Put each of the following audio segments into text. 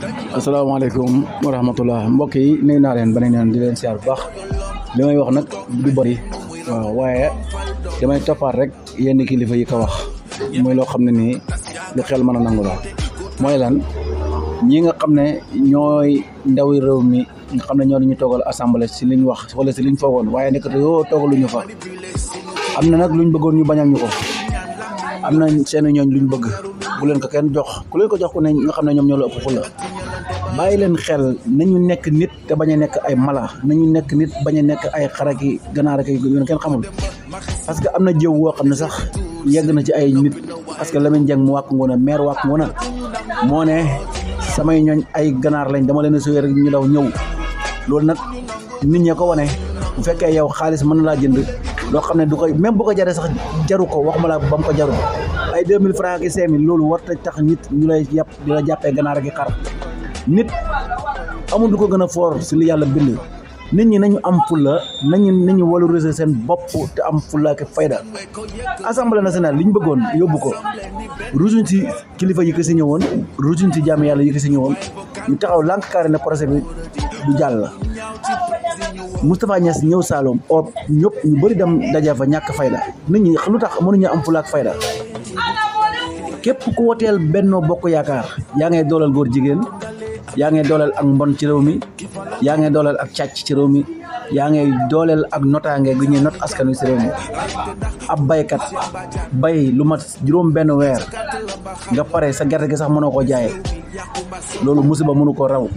asalaamaaleykum wa rahmatullah mbokk yi nuyu naa leen beneen yoon di leen siyaar bu baax li may wax nag du bëri waaw waaye damay toppaat rek yenn kilifa yi ko wax mooy loo xam ne nii lu xel mën a nangu la mooy lan ñi nga xam ne ñooy ndawi réew mi nga xam ne ñoo ñu toogal assemblée si liñ wax wala si liñ foogoon waaye nekk te yoo toogaluñu fa am na nag luñ bëggoon ñu bañal ñu ko am na seen ñooñ luñ bëgg bu leen ko kenn jox ku leen ko jox ku ne nga xam ne ñoom ñoo la ëpp fulla bàyyi leen xel nañu nekk nit te bañ a nekk ay mala nañu nekk nit bañ a nekk ay xaraki ganaar ak yoon kenn xamul parce que am na jëw woo xam ne sax yegg na ci ay nit parce que Lamine Dieng mu wàkk ngoona maire wàkk ngoona moo ne samay ñooñ ay ganaar lañ dama leen a suyee rek ñu daw ñëw loolu nag nit ñee ko wane bu fekkee yow xaalis mën na laa jënd loo xam ne du koy même bu ko jaree sax jaru ko wax ma la ba mu ko jaru ay 2000 francs ak 5000 loolu war ta tax nit ñu lay yàpp di la jàppee ganaar ak xar nit amul du ko gën a foor si li yàlla bind nit ñi nañu am fulla nañu nañu valoriser seen bopp te am fulla ak fayda assemblée nationale li ñu bëggoon yóbbu ko rusuñ si kilifa yi ko si ñëwoon rusuñ si jàmm yàlla yi ko si ñëwoon ñu taxaw lànk carré ne procès bi du jàll Moustapha Niass ñëw Saloum oo ñëpp ñu bëri dem daje fa ñàkk fayda nit ñi lu tax mënuñu am fulla ak fayda képp ku woteel Benno Bokk Yaakaar yaa ngay dooleel góor jigéen yaa ngay dooleel ak mbon ci réew mi yaa ngay dooleel ak càcc ci réew mi yaa ngay dooleel ak notaange gu ñuy not askan wi ci réew mi ab baykat bay lu mat juróom benn weer nga pare sa gerte gi sax mënoo koo jaayee loolu musiba mënu ko raw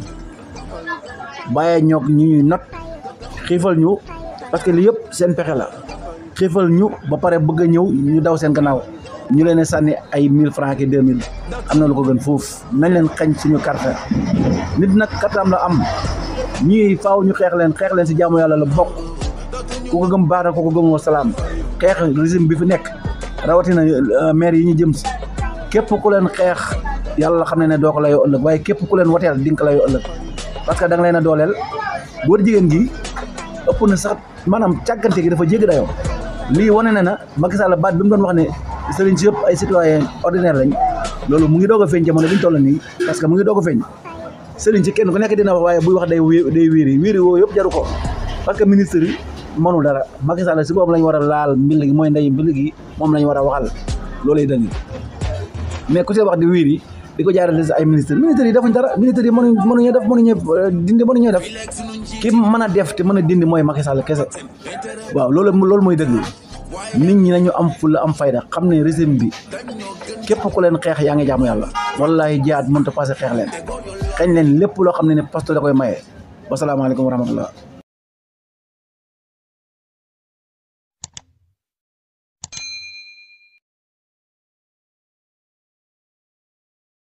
bàyyee ñoog ñu ñuy not xiifal ñu parce que li yëpp seen pexe la xiifal ñu ba pare bëgg a ñëw ñu daw seen gannaaw ñu leen sànni ay mille francs ki deux mille am na lu ko gën foofu nañ leen xañ suñu carte nit nag kartaam la am ñii faaw ñu xeex leen xeex leen si jaamu yàlla la bokk ku ko gëm baax na ku ko gëmoo salaam xeex régime bi fi nekk rawatina maire yi ñu jëm si képp ku leen xeex yàlla xam ne ne doo ko layoo ëllëg waaye képp ku leen woteel di nga ko layoo ëllëg parce que da nga leen a dooleel góor jigéen gi ëpp na sax maanaam càggante gi dafa jéggi dayoo lii wane na na Macky Sall baat bi mu doon wax ne sëriñ si yëpp ay citoyen ordinaire lañ loolu mu ngi doog a feeñ jamono bi ñu toll nii parce que mu ngi doog a feeñ sëriñ si kenn ku nekk dina wax waaye buy wax day day wiiri wiiri woo yëpp jaru ko parce que ministre yi mënul dara Macky Sall si boobu lañ war a laal mbil gi mooy ndey mbil gi moom lañ war a waxal loolay dëgg mais ku see wax di wiiri di ko jaarale si ay ministre ministre yi defuñ dara ministre yi mënuñ mënuñu def mënuñu dindi mënuñu def ki mën a def te mën a dindi mooy Macky Sall kese waaw loolu loolu mooy dëgg nit ñi nañu am fulla am fayda xam ne régime bi képp ku leen xeex yaa ngi jaamu yàlla wallahi jihaad mënta passé xeex leen xeeñ leen lépp loo xam ne ne pasteur da koy maye wasalaamaaleykum wa rahmatullah